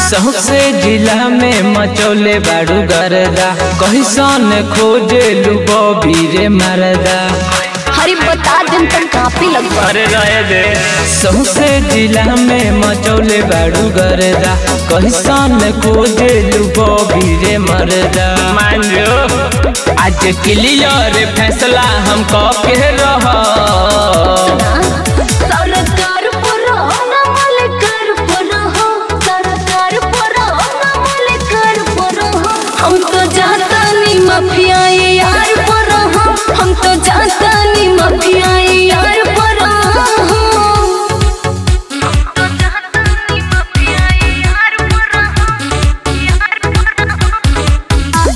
सौसे जिला में मचौले बाड़ू गरदा कहिसन खोजे लुबो बीरे मरदा हरी बता दिन तक काफी लगभग अरे रहे दे सौसे जिला में मचौले बाड़ू गरदा कहिसन खोजे लुबो बीरे मरदा मान जो आज क्लियर फैसला हम कह के रह सरकार पुरो नमल कर पुरो हो सरकार पुरो नमल कर पुरो हो हम तो जाता नी माफिया ये यार पुरो हो हम तो जाता नी माफिया ये यार पुरो हो हम तो जाता नी माफिया ये यार पुरो हो यार पुरो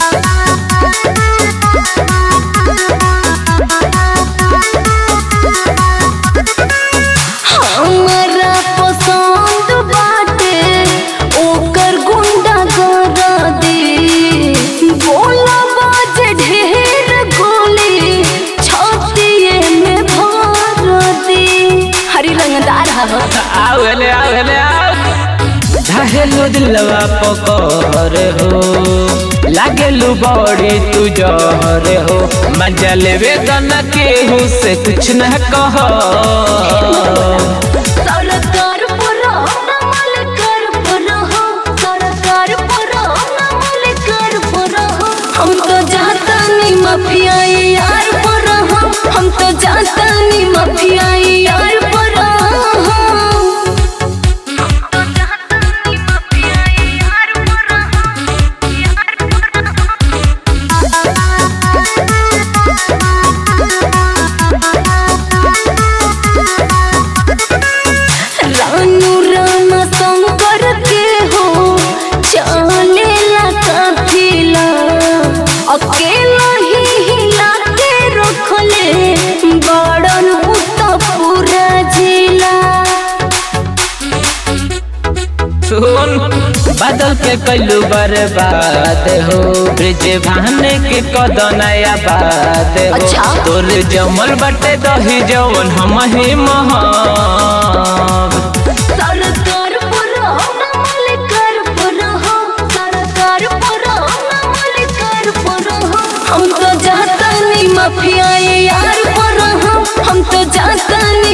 हमरा पसंद बाटे ओकर गुंडा कर दे बोला बाज ढेर गोली छातीए में भर दे हरी रंगदार हवा आवले आवले धाहेलु दिलवा पकर हो लागेलु बड़ी तू जहर हो मजा लेवे गना केहू से कुछ न कह सरकार पुरो नमल कर पुरो हो सरकार पुरो नमल कर पुरो हो हम तो जाता नी माफिया ये यार पुरो हो हम तो जाता नी माफिया ये यार पुरो हो हम तो जाता नी माफिया ये यार पुरो हो यार पुरो रानू रामा शंकर के हो चलेला काफिला अकेला ही हिला के रखले बड़न पुत पूरा जिला सुन बादल के कैलू बर्बाद हो ब्रिज भाने के कदनया बात हो अच्छा। तोर जमल बटे दही जवन हम ही महब सरकार पुरो नमल कर पुरो हो सरकार पुरो नमल कर पुरो हो हम तो जाता नी माफिया ये यार पुरो हो हम तो जाता नी